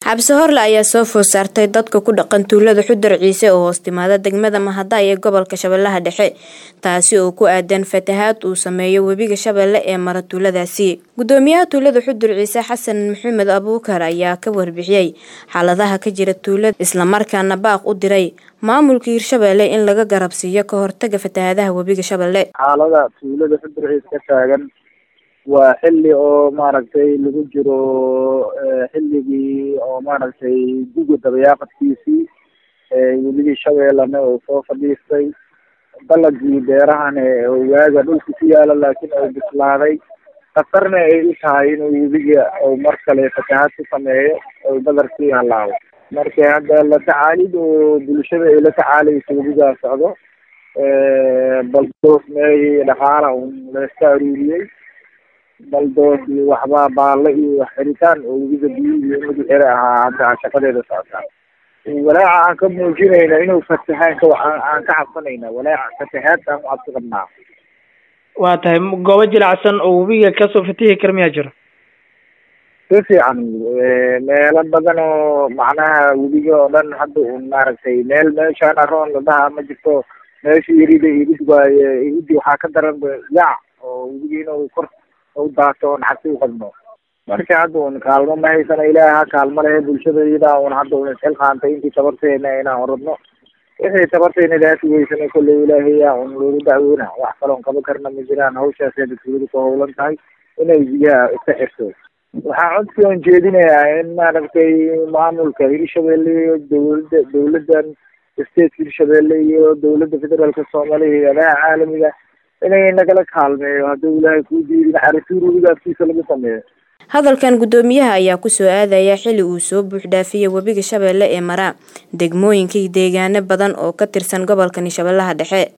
xabsi horle ayaa soo food saartay dadka ku dhaqan tuulada xudar ciise oo hoos timaada degmada mahada ee gobolka shabeellaha dhexe taasi oo ku aadan fatahaad uu sameeyo webiga shabeelle ee mara tuuladaasi gudoomiyaha tuulada xudur ciise xasan maxamed abuukar ayaa ka warbixiyey xaaladaha ka jira tuulada islamarkaana baaq u diray maamulka hirshabeelle in laga garabsiiyo ka hortaga fatahaadaha webiga shabeelle xaalada tuulada xudur ciise ka taagan waa xilli oo maaragtay lagu jiro xilligii oo maaragtay guga dabayaaqadkiisii weligii shabeellana oo soo fadhiistay dalagii beerahana waaga dhulka ku yaala laakiin oo bislaaday khatarna ay u tahay inuu webiga oo mar kale fatahaad ku sameeyo oo badarkii halaabo marka hadda la tacaalid oo bulshada ay la tacaalayso webigaa socdo baldoos meehii dhaqaala un layska aruuriyey baldoos iyo waxbaa baalle iyo xiritaan oo webiga biyihii in lagu xira ahaa hadda shaqadeeda socotaa walaaca aan ka muujinayna inuu fatahaan ka aan ka cabsanayna walaaca fatahaad aan ku cabsi qabnaa waa tahay goobo jilacsan oo webiga kasoo fatihi kara miyaa jiro si fiican meelo badan oo macnaha webiga oo dhan hadda un maaragtay meel meeshaan aroon ladaha ma jirto meesha irida irid waaye iridi waxaa ka daran yaac oo webiga inuu kor u daato oon cabsi u qabno marka hadda un kaalmo ma haysana ilaaha kaalmo lehe bulshada iyadaa un hadda un isxilqaantay intii tabarteena inaan oradno wixii tabarteena daasi weysana kolley ilaahayaa un loogu dacwoona wax kaloon qaban karna ma jiraan hawshaasay dadweyadu ku howlan tahay inay biyaha iska xirto waxaa codsi oon jeedinayaa in maaragtay maamulka hirshabeelle iyo dawlada dawladan stateka hirshabeelle iyo dawladda federaalka soomaaliya hay-adaha caalamiga inay nagala kaalmeeyo hadduu ilaahay kuu diidin carituur webiga afkiisa lagu sameeyo hadalkan gudoomiyaha ayaa kusoo aadaya xili uu soo buuxdhaafiyey webiga shabeelle ee maraa degmooyinkii deegaano badan oo ka tirsan gobolkani shabeellaha dhexe